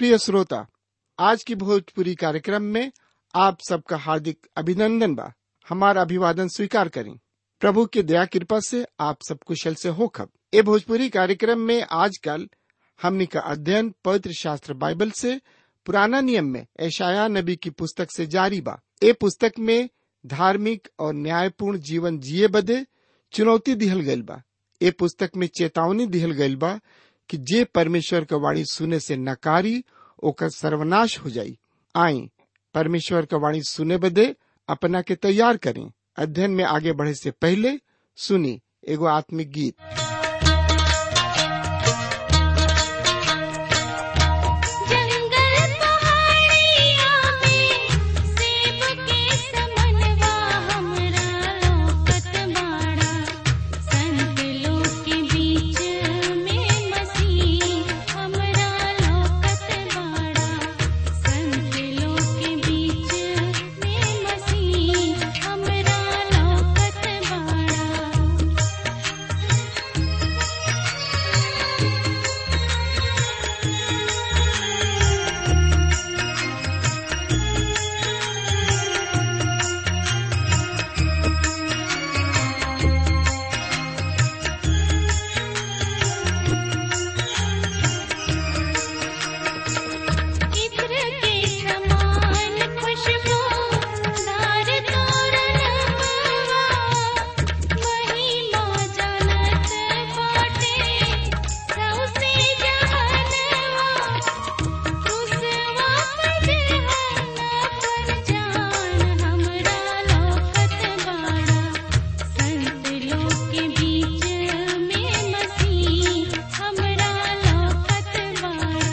प्रिय श्रोता आज की भोजपुरी कार्यक्रम में आप सबका हार्दिक अभिनंदन बा हमारा अभिवादन स्वीकार करें प्रभु की दया कृपा से आप सब कुशल से हो खब ए भोजपुरी कार्यक्रम में आजकल हमनी का अध्ययन पवित्र शास्त्र बाइबल से पुराना नियम में ऐशाया नबी की पुस्तक से जारी बा ए पुस्तक में धार्मिक और न्यायपूर्ण जीवन जिए बदे चुनौती दिहल गइल बा ए पुस्तक में चेतावनी दिहल गइल बा कि जे परमेश्वर का वाणी सुने से नकारी ओकर सर्वनाश हो जाई आई परमेश्वर का वाणी सुने बदे अपना के तैयार करें अध्ययन में आगे बढ़े से पहले सुनी एगो आत्मिक गीत जंगल पहाड़िया में सेब के समनवा हमरा लोकत बाड़ा संत लोग के बीच में मसीह हमरा लोकत बाड़ा संत लोग के बीच में मसीह हमरा लोकत बाड़ा इत्र के समान खुशबू दार तोरणवा महिमा जानत बाटे सौसे जहनवा खुशवा पजहना पर जान हमरा लोकत बाड़ा संत लोग के बीच में मसीह हमरा लोकत बाड़ा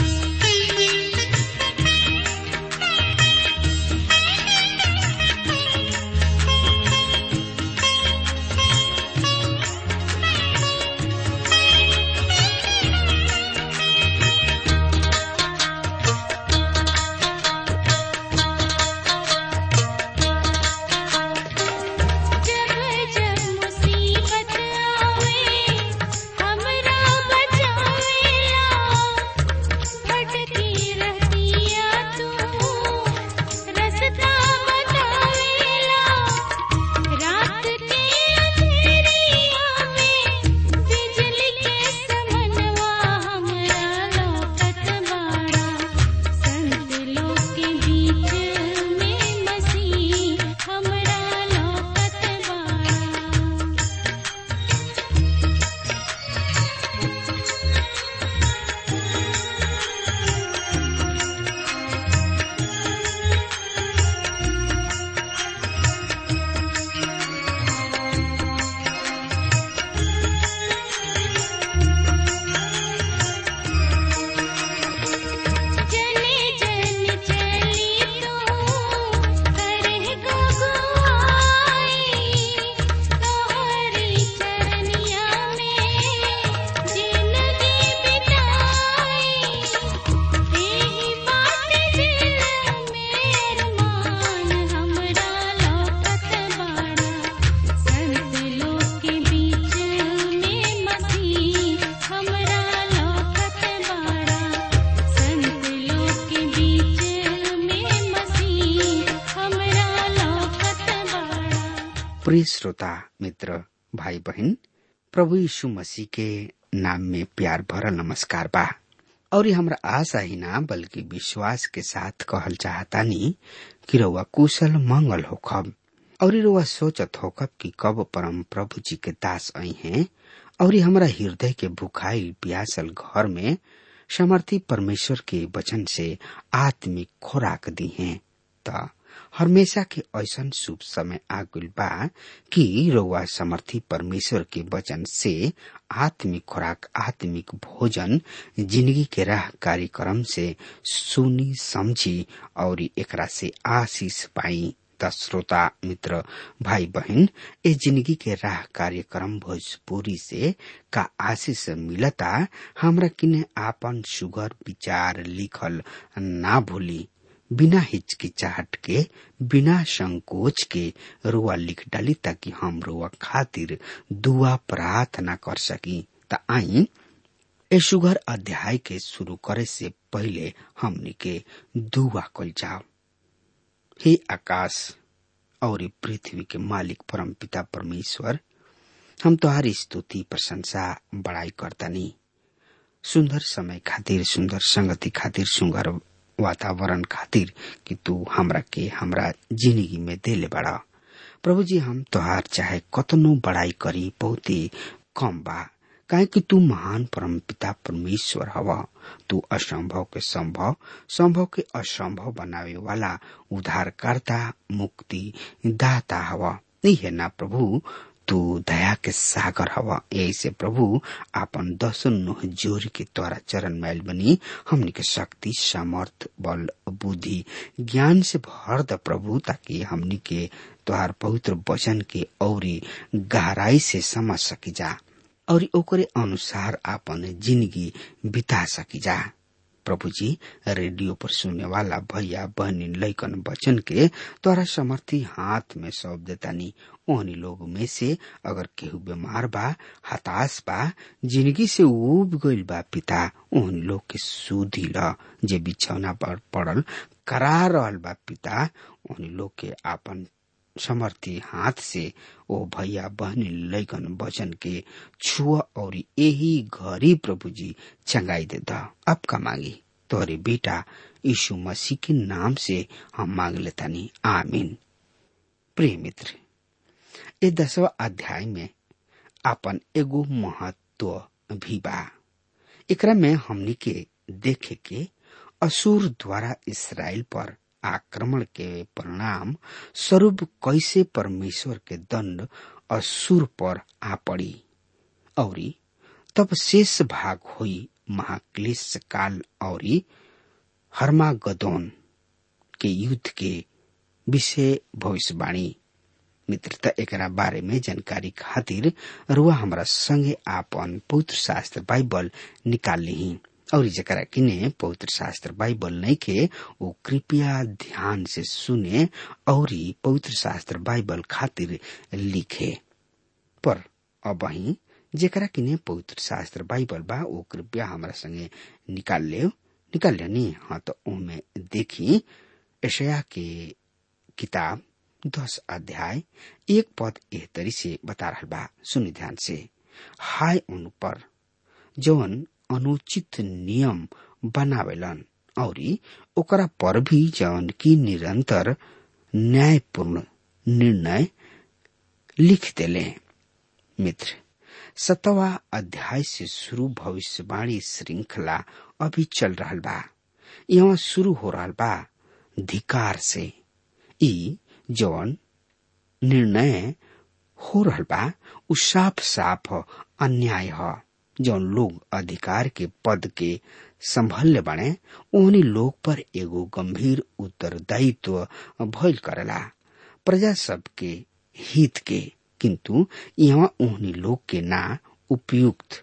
जब जब मुसीबत आवे हमरा बचावेला भटकी रहतिया तू रास्ता बतावेला रात के अंधेरिया में बिजली के समनवा हमरा लोकत बाड़ा संत लोग के बीच में मसीह हमरा लोकत बाड़ा जने जन चली तू करह गगुआई तोहरी चरनिया में जिंदगी बिताई एही बात दिल में अरमान हमरा लोकत बाड़ा संत लोग के बीच में मसीह हमरा लोकत बाड़ा संत लोग के बीच में मसीह हमरा लोकत बाड़ा प्रिय श्रोता मित्र भाई बहन प्रभु यीशु मसीह के नाम में प्यार भरा नमस्कार बा और ये हमरा आशा ही ना बल्कि विश्वास के साथ कहल चाहतानी कि रउआ कुशल मंगल होखब और रउआ सोचत होखब कि कब परम प्रभु जी के दास आई हैं और ये हमरा हृदय के भुखाई प्यासल घर में समर्थी परमेश्वर के वचन से आत्मिक खुराक दी हैं त हमेशा के ऐसन शुभ समय आगुल बा कि रउआ समर्थी परमेश्वर के वचन से आत्मिक खुराक आत्मिक भोजन जिंदगी के राह कार्यक्रम से सुनी समझी और एकरा से आशीष पाई त श्रोता मित्र भाई बहन ए जिंदगी के राह कार्यक्रम भोजपुरी से का आशीष मिलता हमरा किने आपन सुगर विचार लिखल ना भूली बिना हिचकिचाहट के बिना संकोच के रुआ लिख डाली ताकि हम रुआ खातिर दुआ प्रार्थना कर सकी त आई ए सुगर अध्याय के शुरू करे से पहले हमनी के दुआ कल जाओ हे आकाश और ई पृथ्वी के मालिक परम पिता परमेश्वर हम तोहारी स्तुति प्रशंसा बड़ाई करतानी सुंदर समय खातिर सुंदर संगति खातिर सुंदर वातावरण खातिर कि तू हमरा के हमरा जिंदगी में देले बड़ा प्रभु जी हम तोहार चाहे कतनो बड़ाई करी बहुत ही कम बा काहे कि तू महान परम पिता परमेश्वर हवा तू असंभव के संभव संभव के असंभव बनावे वाला उद्धारकर्ता मुक्ति दाता हवा नहीं है ना प्रभु तू दया के सागर हवा ऐसे प्रभु आपन दसन नुह जोर के द्वारा चरण मैल बनी हमनी के शक्ति सामर्थ बल बुद्धि ज्ञान से भर द प्रभु ताकि हमनी के तोहार पवित्र वचन के औरी गहराई से समझ सकी जा और ओकरे अनुसार आपन जिंदगी बिता सकी जा प्रभु जी रेडियो पर सुनने वाला भैया बहनी लैकन बचन के तोरा समर्थी हाथ में सौंप देतानी ओहनी लोग में से अगर केहू बीमार बा हताश बा जिंदगी से उब गइल बा पिता ओहनी लोग के सुधी ल जे बिछौना पर पड़ल करा रहल बा पिता ओहनी लोग के आपन समर्थी हाथ से ओ भैया बहनी लैकन वचन के छुआ और यही घरी प्रभु जी चंगाई दे दा अब का मांगी तोरे बेटा यीशु मसीह के नाम से हम मांग लेतानी आमीन प्रिय मित्र ये दसवा अध्याय में अपन एगो महत्व भी बा एकरा में हमनी के देखे के असुर द्वारा इसराइल पर आक्रमण के परिणाम स्वरूप कैसे परमेश्वर के दंड असुर पर आ पड़ी और तब शेष भाग हुई महाक्लेश काल और हर्मागदोन के युद्ध के विषय भविष्यवाणी मित्रता एकरा बारे में जानकारी खातिर रुआ हमरा संगे आपन पवित्र शास्त्र बाइबल निकाल ली और जरा किने पवित्र शास्त्र बाइबल नहीं के वो कृपया ध्यान से सुने और पवित्र शास्त्र बाइबल खातिर लिखे पर अब ही जेकरा किने पवित्र शास्त्र बाइबल बा वो कृपया हमरा संगे निकाल ले निकाल लेनी हाँ तो उनमें देखी ऐशया के किताब दस अध्याय एक पद एह तरी से बता रहा बा सुनि ध्यान से हाय उन पर जवन अनुचित नियम बनावेलन और ओकरा पर भी जवन की निरंतर न्यायपूर्ण निर्णय लिख देले मित्र सतवा अध्याय से शुरू भविष्यवाणी श्रृंखला अभी चल रहा बा यहाँ शुरू हो रहा बा धिकार से ई जवन निर्णय हो रहा बा उ साफ साफ अन्याय है जौन लोग अधिकार के पद के संभल्य बने ओहनी लोग पर एगो गंभीर उत्तरदायित्व भइल करेला प्रजा सब के हित के किंतु यहाँ ओहनी लोग के ना उपयुक्त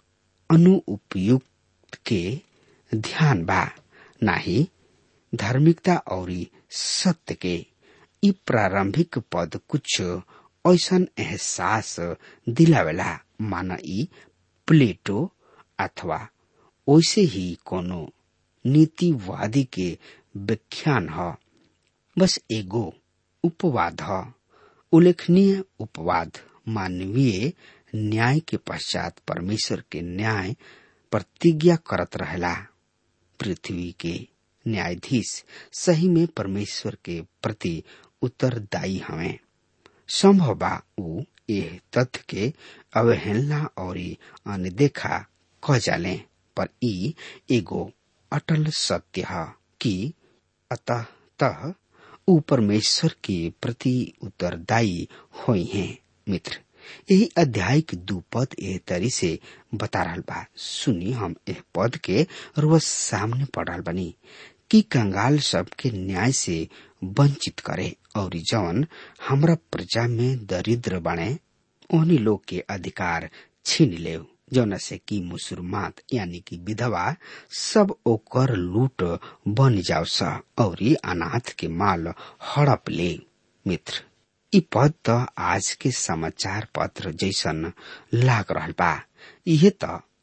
अनुपयुक्त के ध्यान बा नाही धार्मिकता और सत्य के ई प्रारंभिक पद कुछ ऐसन एहसास दिलावेला माना ई प्लेटो अथवा वैसे ही कोनो नीतिवादी के व्याख्यान ह बस एगो उपवाद ह उल्लेखनीय उपवाद मानवीय न्याय के पश्चात परमेश्वर के न्याय प्रतिज्ञा करत रहेला पृथ्वी के न्यायाधीश सही में परमेश्वर के प्रति उत्तरदायी हमें संभव बा उ एह तथ्य के अवहेलना और अनदेखा क जाले पर ई एगो अटल सत्य है कि अतः तह उ परमेश्वर के प्रति उत्तरदायी हुई हैं मित्र यही अध्याय के दू पद एह तरी से बता रहा बा सुनी हम एह पद के रोज सामने पढ़ रहा बनी कि कंगाल सब के न्याय से वंचित करे और जवन हमरा प्रजा में दरिद्र बने ओहनी लोग के अधिकार छीन ले जौन से कि मुसलमान यानी कि विधवा सब ओकर लूट बन जाओ सा और अनाथ के माल हड़प ले मित्र ई पद त आज के समाचार पत्र जैसन लाग रहल बा इहे त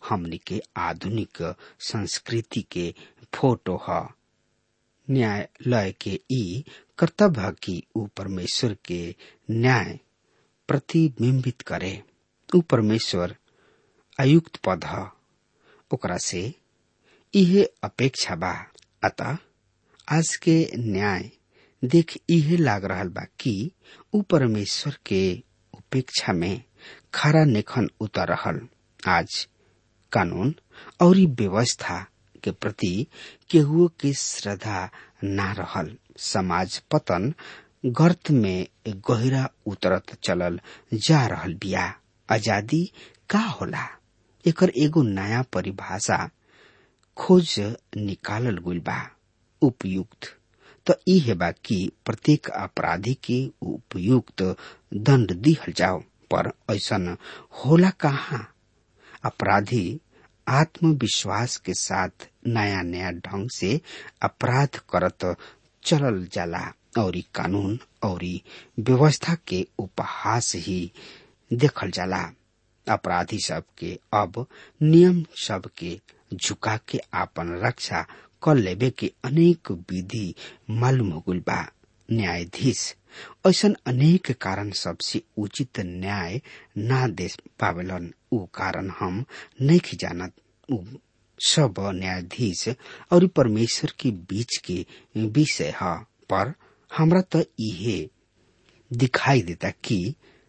हमनी के आधुनिक संस्कृति के फोटो ह न्यायालय के ई कर्तव्य ह कि ऊ परमेश्वर के न्याय प्रतिबिंबित करे ऊ परमेश्वर आयुक्त पद ह ओकरा से इहे अपेक्षा बा अतः आज के न्याय देख इहे लाग रहल बा कि ऊ परमेश्वर के उपेक्षा में खरा नेखन उतर रहल आज कानून और ई व्यवस्था के प्रति केहुओ के श्रद्धा ना रहल समाज पतन गर्त में गहरा उतरत चलल जा रहल बिया आजादी का होला एकर एगो नया परिभाषा खोज निकालल गइल बा उपयुक्त त इहे बा कि प्रत्येक अपराधी के उपयुक्त दंड दिहल जाओ पर ऐसन होला कहाँ अपराधी आत्मविश्वास के साथ नया नया ढंग से अपराध करत चलल जाला और कानून और व्यवस्था के उपहास ही देखल जाला अपराधी सब के अब नियम सब के झुका के आपन रक्षा कर लेबे के अनेक विधि मालूम हो गइल बा न्यायाधीश ऐसन अनेक कारण सबसे उचित न्याय ना दे पावेलन ऊ कारण हम नहीं जानत ऊ सब न्यायाधीश और परमेश्वर के बीच के विषय है पर हमरा तो इहे दिखाई देता कि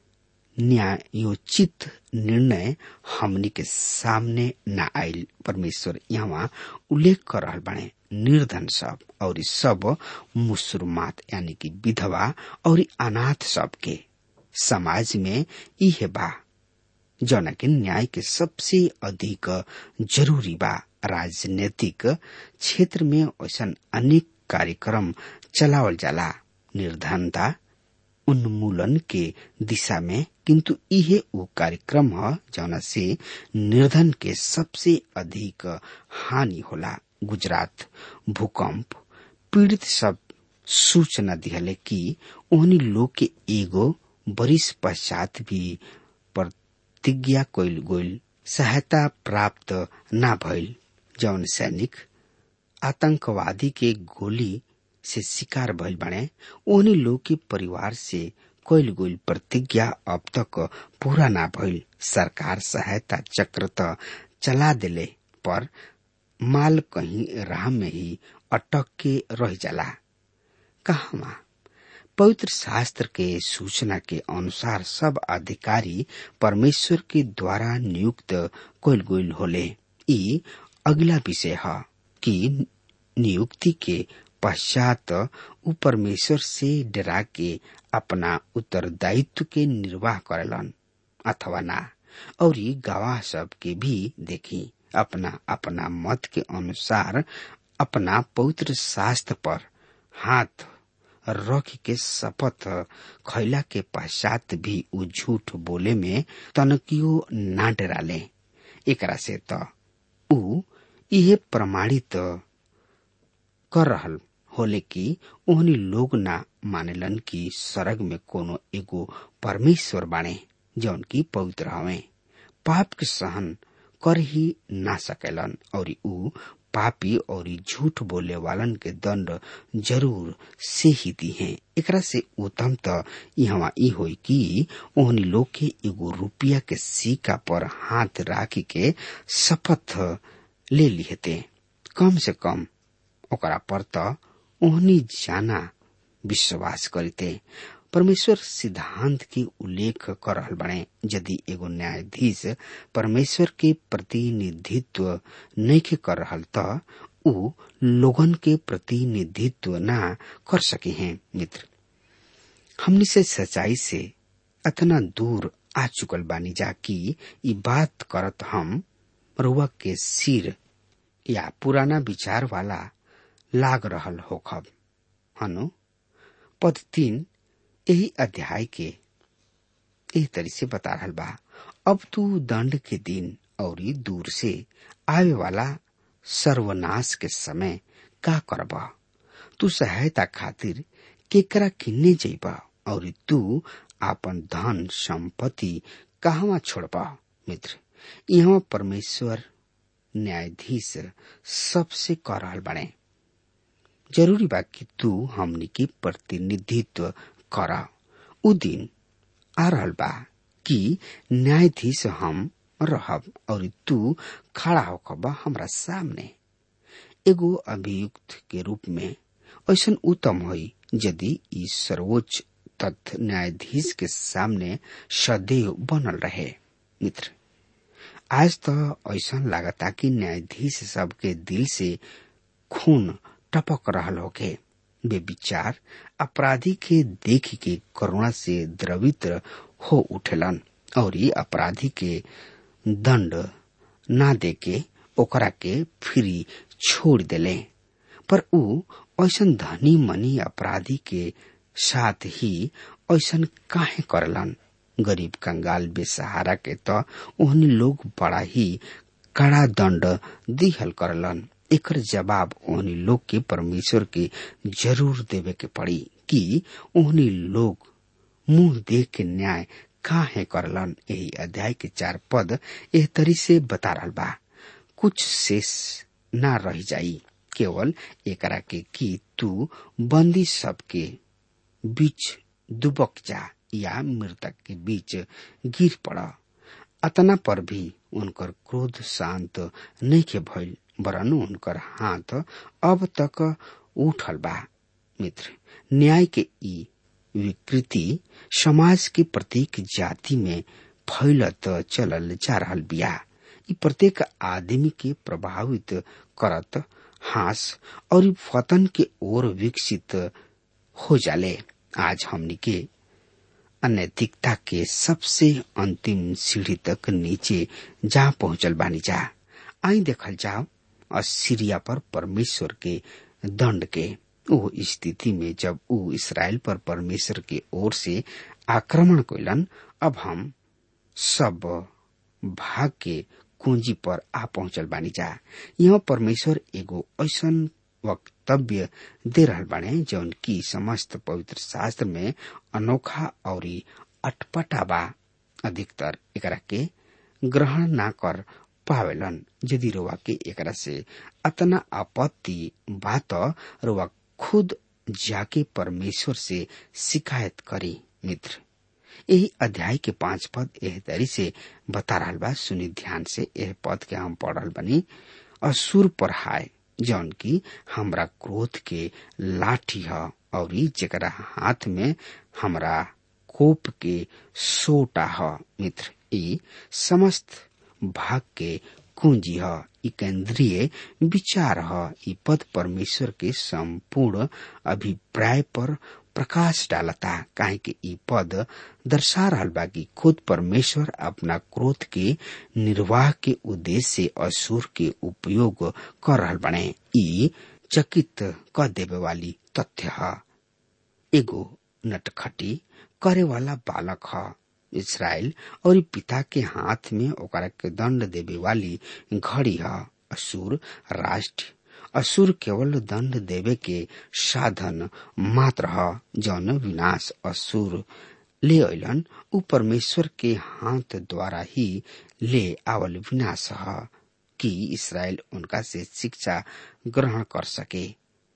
न्यायोचित निर्णय हमनी के सामने न आयल परमेश्वर यहाँ उल्लेख कर रहल बने निर्धन सब और सब मुसलमात यानी कि विधवा और अनाथ सब के समाज में इहे बा जौना के न्याय के सबसे अधिक जरूरी बा राजनीतिक क्षेत्र में ऐसा अनेक कार्यक्रम चलावल जाला निर्धनता उन्मूलन के दिशा में किंतु इहे वो कार्यक्रम ह जौना से निर्धन के सबसे अधिक हानि होला गुजरात भूकंप पीड़ित सब सूचना दिहले कि ओहनी लोग के एगो बरिस पश्चात भी प्रतिज्ञा कइल गइल सहायता प्राप्त ना भइल जौन सैनिक आतंकवादी के गोली से शिकार भइल बने ओहनी लोग के परिवार से कइल गइल प्रतिज्ञा अब तक पूरा ना भइल सरकार सहायता चक्र त चला देले पर माल कहीं राह में ही अटक के रह जाला कहवा पवित्र शास्त्र के सूचना के अनुसार सब अधिकारी परमेश्वर के द्वारा नियुक्त कइल गइल होले ई अगला विषय है कि नियुक्ति के पश्चात ऊ परमेश्वर से डरा के अपना उत्तरदायित्व के निर्वाह करेलन अथवा ना और गवाह सब के भी देखी अपना अपना मत के अनुसार अपना पवित्र शास्त्र पर हाथ रख के शपथ खैला के पश्चात भी ऊ झूठ बोले में तनकियो ना डराले एकरा से त ऊ इहे प्रमाणित कर रहल होले कि ओहनी लोग ना मानेलन कि सरग में कोनो एगो परमेश्वर बाणे जौन की पवित्र हवे पाप के सहन कर ही ना सकेलन और ऊ पापी और झूठ बोले वालन के दंड जरूर से ही दी है एकरा से उत्तम त यहाँ ई होई कि ओहनी लोग के एगो रुपया के सिक्का पर हाथ राखी के शपथ ले लिहते कम से कम ओकरा पर त ओहनी जाना विश्वास करते परमेश्वर सिद्धांत के उल्लेख कर रहल बने यदि एगो न्यायाधीश परमेश्वर के प्रतिनिधित्व नहीं कर रहल त ऊ लोगन के प्रतिनिधित्व ना कर सके हैं मित्र हमनी से सच्चाई से अतना दूर आ चुकल बानी जा कि ई बात करत हम रुआ के सिर या पुराना विचार वाला लाग रहल होखब हनु पद तीन यही अध्याय के एह तरी से बता रहल बा अब तू दंड के दिन और दूर से आवे वाला सर्वनाश के समय का करब तू सहायता खातिर केकरा किन्ने जइब और तू आपन धन संपत्ति कहवा छोड़ब मित्र यहाँ परमेश्वर न्यायाधीश सबसे कर रहल बने जरूरी बा कि तू हमनी के प्रतिनिधित्व कर उ दिन आ रहल बा कि न्यायाधीश हम रहब और तू खड़ा होकब हमरा सामने एगो अभियुक्त के रूप में ऐसा उत्तम होई यदि ई सर्वोच्च तथ्य न्यायाधीश के सामने सदैव बनल रहे मित्र आज तो ऐसा लागता कि न्यायाधीश सबके दिल से खून टपक रहल होके वे विचार अपराधी के देख के करुणा से द्रवित हो उठेलन और ये अपराधी के दंड ना देके ओकरा के फ्री छोड़ देले पर ऊ ऐसा धनी मनी अपराधी के साथ ही ऐसा काहे करलन गरीब कंगाल बेसहारा के तो ओहनी लोग बड़ा ही कड़ा दंड दिहल करलन एकर जवाब ओहनी लोग के परमेश्वर के जरूर देवे के पड़ी कि ओहनी लोग मुंह देख के न्याय काहे करलन यही अध्याय के चार पद एह तरी से बता रहल बा कुछ शेष ना रह जाई केवल एकरा के कि तू बंदी सबके बीच दुबक जा या मृतक के बीच गिर पड़ अतना पर भी उनकर क्रोध शांत नहीं के भइल वरन उनकर हाथ अब तक उठल बा मित्र न्याय के ई विकृति समाज के प्रत्येक जाति में फैलत चलल जा रहल बिया ई प्रत्येक आदमी के प्रभावित करत हास और फतन के ओर विकसित हो जाले आज हमनी के अनैतिकता के सबसे अंतिम सीढ़ी तक नीचे जा पहुंचल बानी जा आई देखल जाओ असीरिया पर परमेश्वर के दंड के ओ स्थिति में जब ऊ इसराइल पर परमेश्वर के ओर से आक्रमण कैलन अब हम सब भाग के कुंजी पर आ पहुंचल बानी जा यहाँ परमेश्वर एगो ऐसा वक्तव्य दे रहल बाने जौन की समस्त पवित्र शास्त्र में अनोखा और अटपटा बा अधिकतर एकरा के ग्रहण ना कर पावेलन यदि रोवा के एकरा से अतना आपत्ति बा तो रोवा खुद जाके परमेश्वर से शिकायत करी मित्र यही अध्याय के पांच पद एह तरी से बता रहा बा सुनी ध्यान से यह पद के हम पढ़ रहा बनी असुर पर हाय जौन की हमरा क्रोध के लाठी है और जरा हाथ में हमरा कोप के सोटा है मित्र ई समस्त भाग के कुंजी है ई केंद्रीय विचार है ई पद परमेश्वर के संपूर्ण अभिप्राय पर प्रकाश डालता काहे कि ई पद दर्शा रहल बा कि खुद परमेश्वर अपना क्रोध के निर्वाह के उद्देश्य से असुर के उपयोग कर रहल बने ई चकित क देवे वाली तथ्य है एगो नटखटी करे वाला बालक है इसराइल और पिता के हाथ में ओकरा के दंड देवे वाली घड़ी है असुर राष्ट्र असुर केवल दंड देवे के साधन मात्र है जौन विनाश असुर ले अलन उ परमेश्वर के हाथ द्वारा ही ले आवल विनाश है कि इसराइल उनका से शिक्षा ग्रहण कर सके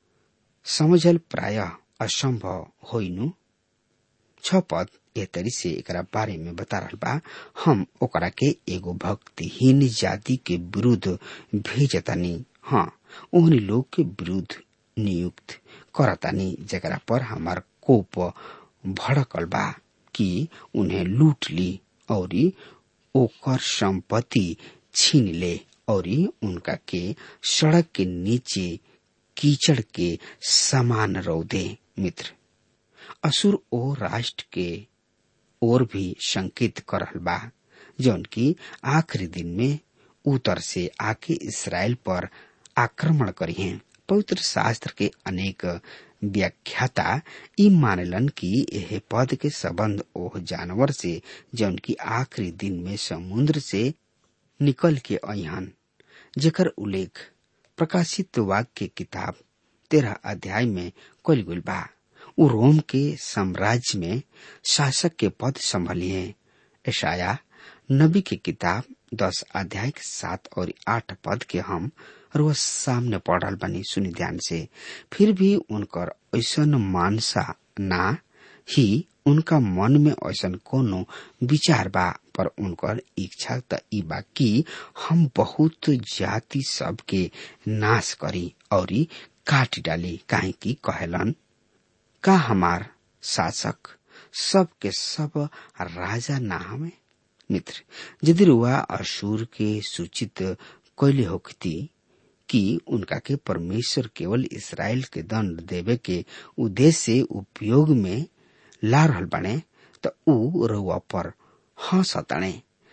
समझल प्राय असंभव होइनु छ पद ए तरी से एकरा बारे में बता रहल बा हम ओकरा के एगो भक्तिहीन जाति के विरुद्ध भेजतानी हाँ ओहनी लोग के विरुद्ध नियुक्त करतानी जकरा पर हमार कोप भड़कल बा कि उन्हें लूट ली और ओकर संपत्ति छीन ले और उनका के सड़क के नीचे कीचड़ के समान रौदे मित्र असुर ओ राष्ट्र के ओर भी संकेत कर रहल बा जौन की आखिरी दिन में उतर से आके इसराइल पर आक्रमण करी हैं पवित्र शास्त्र के अनेक व्याख्याता ई मानलन कि यह पद के संबंध ओह जानवर से जौन की आखिरी दिन में समुद्र से निकल के अहन जेकर उल्लेख प्रकाशित वाक्य के किताब तेरह अध्याय में कल गुल बा उ रोम के साम्राज्य में शासक के पद संभलिए ऐशाया नबी की किताब दस अध्याय के सात और आठ पद के हम रोज सामने पढ़ रहल बानी सुनी ध्यान से फिर भी उनकर ऐसन मानसा ना ही उनका मन में ऐसन कोनो विचार बा पर उनकर इच्छा त ई बा कि हम बहुत जाति सब के नाश करी और काट डाली काहे की कहेलन का हमार शासक सब के सब राजा ना हमें मित्र यदि रुआ असूर के सूचित कैले होती कि उनका के परमेश्वर केवल इसराइल के दंड देवे के उद्देश्य से उपयोग में ला रहल बने त ऊ रुआ पर हंसताणे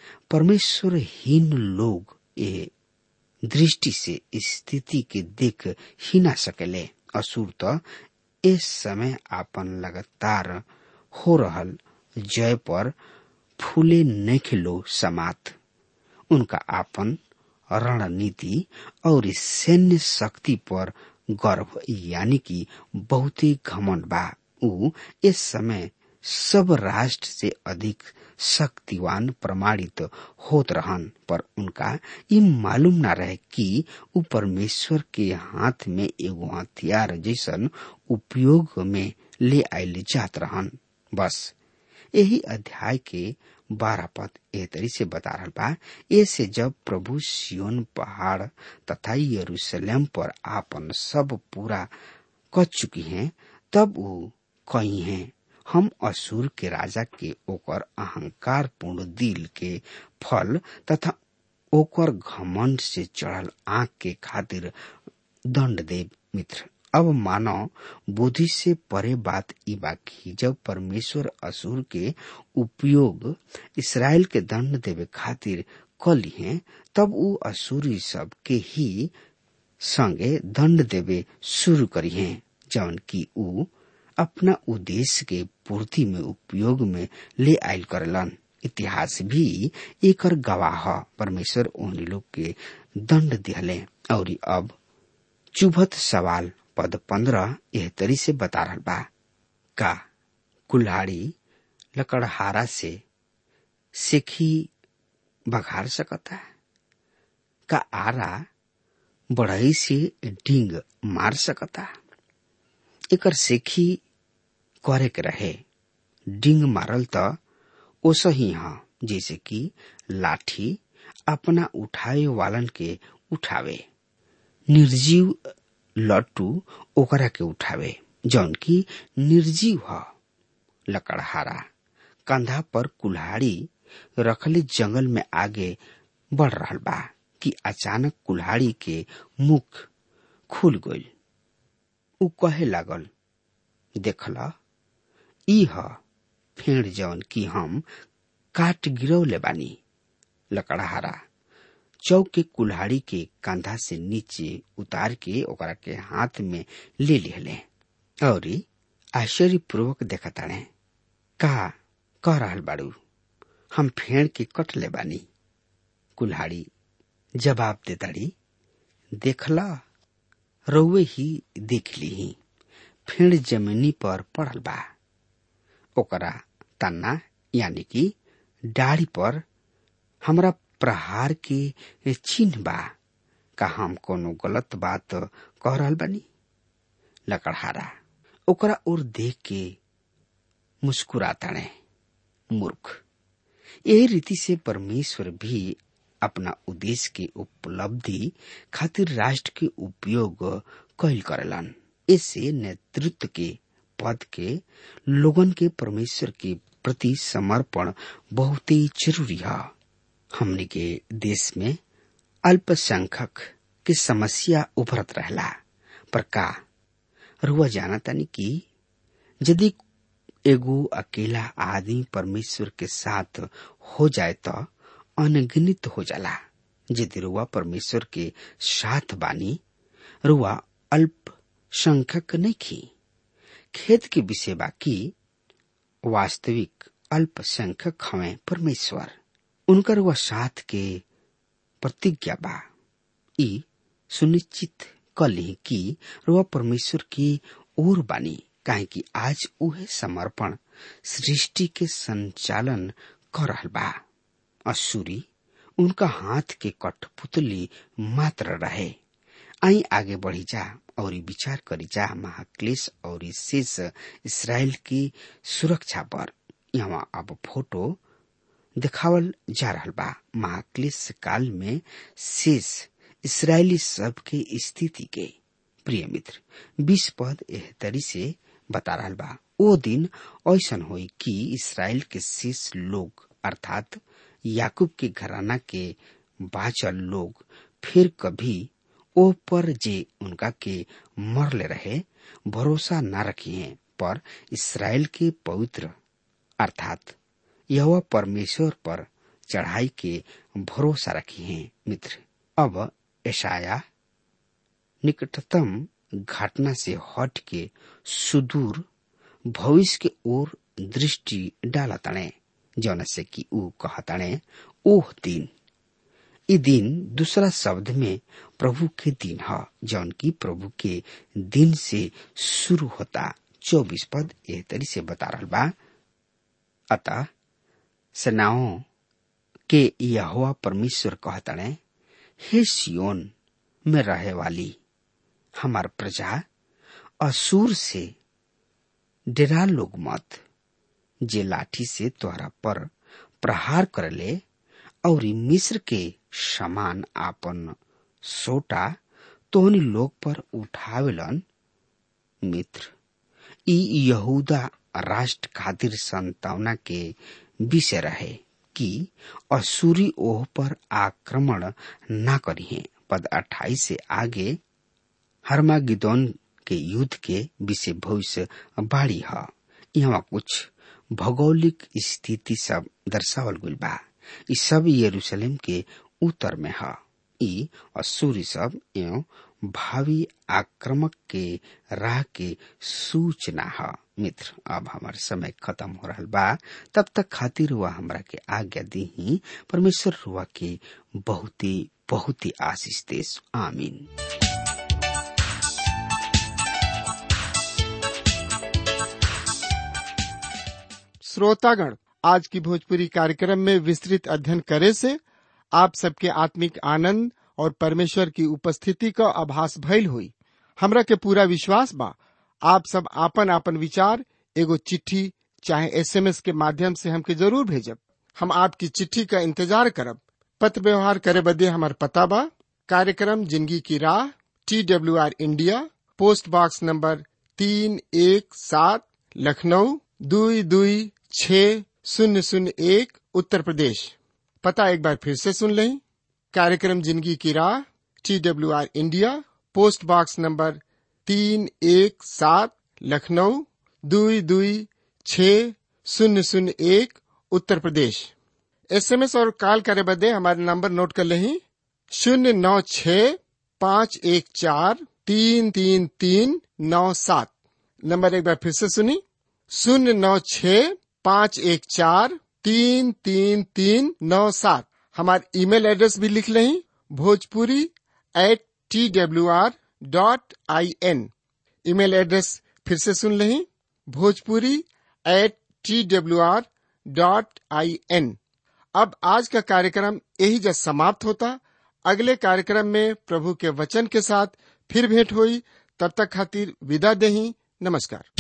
परमेश्वरहीन लोग ये दृष्टि से स्थिति के देख ही ना सकेले असुर तो इस समय आपन लगातार हो रहल जय पर फूले नखिलो समात उनका आपन रणनीति और सैन्य शक्ति पर गर्व यानी कि बहुत ही घमंड बा ऊ इस समय सब राष्ट्र से अधिक शक्तिवान प्रमाणित होत रहन पर उनका ये मालूम ना रहे कि ऊ परमेश्वर के हाथ में एगो हथियार जैसन उपयोग में ले आयल जात रहन बस यही अध्याय के बारह पद एह तरी से बता रहा बा ऐसे जब प्रभु सियोन पहाड़ तथा यरूशलेम पर आपन सब पूरा कर चुकी हैं तब वो कही हैं हम असुर के राजा के ओकर अहंकार पूर्ण दिल के फल तथा ओकर घमंड से चढ़ल आंख के खातिर दंड देव मित्र अब मानो बुद्धि से परे बात ई बाकी जब परमेश्वर असुर के उपयोग इसराइल के दंड देवे खातिर कली हैं तब ऊ असुरी सब के ही संगे दंड देवे शुरू करी हैं जौन की ऊ अपना उद्देश्य के पूर्ति में उपयोग में ले आयल करलन इतिहास भी एकर गवाह परमेश्वर उन लोग के दंड दिहले और अब चुभत सवाल पद पंद्रह यह तरी से बता रहा बा का कुल्हाड़ी लकड़हारा से सेखी बघार सकता का आरा बढ़ई से डींग मार सकता एकर सेखी करे के रहे डिंग मारल त ओसही ह जैसे कि लाठी अपना उठाए वालन के उठावे निर्जीव लट्टू ओकरा के उठावे जौन की निर्जीव ह लकड़हारा कंधा पर कुल्हाड़ी रखले जंगल में आगे बढ़ रहा बा कि अचानक कुल्हाड़ी के मुख खुल गई उ कहे लागल देखला ई ह फेड़ जवन की हम काट गिरौले बानी लकड़हारा चौक के कुल्हाड़ी के कंधा से नीचे उतार के ओकरा के हाथ में ले लिहले और आश्चर्य पूर्वक देखताड़े का कह रहल बाड़ू हम फेड़ के कट ले बानी कुल्हाड़ी जवाब देताड़ी देखला रउए ही देख ली फेड़ जमीनी पर पड़ल बा ओकरा तन्ना यानी कि डाढ़ी पर हमरा प्रहार के चिन्ह बा का हम कोनो गलत बात कह रहल बानी लकड़हारा ओकरा ओर देख के मुस्कुराताणे मूर्ख यही रीति से परमेश्वर भी अपना उद्देश्य के उपलब्धि खातिर राष्ट्र के उपयोग कैल करेलन इससे नेतृत्व के पद के लोगन के परमेश्वर के प्रति समर्पण बहुत ही जरूरी है हमने के देश में अल्पसंख्यक की समस्या उभरत रहला पर का रुआ जाना तनी कि यदि एगो अकेला आदमी परमेश्वर के साथ हो जाए तो अनगिनित हो जाला यदि रुआ परमेश्वर के साथ बानी रुआ अल्पसंख्यक नहीं खी खेत के विषय बाकी वास्तविक अल्पसंख्यक हमें परमेश्वर उनकर वह साथ के प्रतिज्ञा बा ई सुनिश्चित कली कि रुआ परमेश्वर की ओर बानी काहे कि आज उहे समर्पण सृष्टि के संचालन कर रहल बा असूरी उनका हाथ के कठपुतली मात्र रहे आई आगे बढ़ी जा और विचार करी जा महाक्लेश और शेष इसराइल की सुरक्षा पर यहाँ अब फोटो दिखावल जा रहा बा महाक्लेश काल में शेष इसराइली सब के स्थिति के प्रिय मित्र बीस पद एह तरी से बता रहा बा ओ दिन ऐसन होई कि इसराइल के शेष लोग अर्थात याकूब के घराना के बाचल लोग फिर कभी ओ पर जे उनका के मरले रहे भरोसा न रखिए पर इसराइल के पवित्र अर्थात यह परमेश्वर पर चढ़ाई के भरोसा रखी है मित्र अब ऐशाया निकटतम घटना से हट के सुदूर भविष्य के ओर दृष्टि डाला तणे जौन से कि ऊ कहतणे ओह दिन ई दिन दूसरा शब्द में प्रभु के दिन है जौन की प्रभु के दिन से शुरू होता चौबीस पद एह तरी से बता रहा बा अतः सेनाओं के यहोवा परमेश्वर कहतणे हे सियोन में रहे वाली हमार प्रजा असुर से डेरा लोग मत जे लाठी से तोहरा पर प्रहार करले और मिस्र के समान आपन सोटा तोहनी लोग पर उठावेलन मित्र ई यहूदा राष्ट्र खातिर संतावना के विषय रहे कि असुरी ओह पर आक्रमण न करिए पद अट्ठाईस से आगे हरमागिदोन के युद्ध के विषय भविष्य बाड़ी है यहाँ कुछ भौगोलिक स्थिति सब दर्शावल गइल बा ई सब यरूशलेम के उत्तर में है ई असुरी सब एवं भावी आक्रमक के राह के सूचना है मित्र अब हमार समय खत्म हो रहा बा तब तक खातिर हुआ हमरा के आज्ञा दी ही परमेश्वर हुआ के बहुत ही बहुत ही आशीष देश आमीन श्रोतागण आज की भोजपुरी कार्यक्रम में विस्तृत अध्ययन करे से आप सबके आत्मिक आनंद और परमेश्वर की उपस्थिति का आभास भइल हुई हमरा के पूरा विश्वास बा आप सब आपन आपन विचार एगो चिट्ठी चाहे एसएमएस के माध्यम से हमके जरूर भेजब हम आपकी चिट्ठी का इंतजार करब पत्र व्यवहार करे बदे हमार पता बा कार्यक्रम जिंदगी की राह T W R India post box number तीन एक सात लखनऊ दुई दुई छ शून्य शून्य एक उत्तर प्रदेश पता एक बार फिर से सुन लें कार्यक्रम जिंदगी की राह T W R India post box number तीन एक सात लखनऊ दुई दुई छ शून्य शून्य एक उत्तर प्रदेश एसएमएस और कॉल करे बदे हमारे नंबर नोट कर लें शून्य नौ छ पाँच एक चार तीन तीन तीन नौ सात नंबर एक बार फिर से सुनी शून्य नौ छ पाँच एक चार तीन तीन तीन नौ सात हमारे ईमेल एड्रेस भी लिख लें Bhojpuri at T W R dot I N email address फिर से सुन लें Bhojpuri at T W R dot I N अब आज का कार्यक्रम यही जब समाप्त होता अगले कार्यक्रम में प्रभु के वचन के साथ फिर भेंट हुई तब तक खातिर विदा दही नमस्कार